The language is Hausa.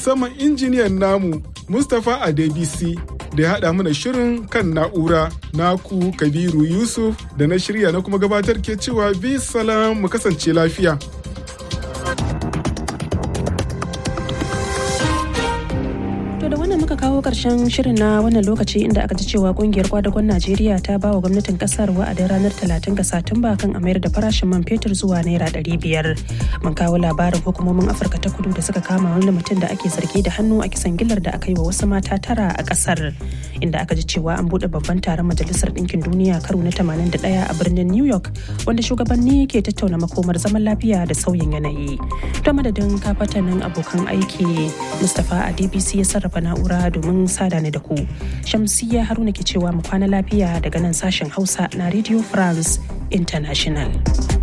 musamman injiniyan namu Mustapha Adebisi da ya haɗa mana shirin kan na'ura naku Kabiru Yusuf da na shirya na kuma gabatar ke cewa bi salam mu kasance lafiya. To da wannan muka kawo ƙarshen shirin na wannan lokaci inda aka ji cewa kungiyar kwadagon Najeriya ta ba wa gwamnatin kasar wa'adin ranar 30 ga Satumba kan a mayar da farashin man fetur zuwa naira 500. Mun kawo labarin hukumomin Afirka ta kudu da suka kama wani mutum da ake zargi da hannu a kisan gillar da aka yi wa wasu mata tara a kasar. Inda aka ji cewa an buɗe babban taron Majalisar Ɗinkin Duniya karo na 81 a birnin New York wanda shugabanni ke tattauna makomar zaman lafiya da sauyin yanayi. To madadin kafatanin abokan aiki Mustapha a DBC ya sarrafa na'ura domin sada ni da ku. Shamsiyya Haruna ke cewa mu kwana lafiya daga nan sashen Hausa na Radio France International.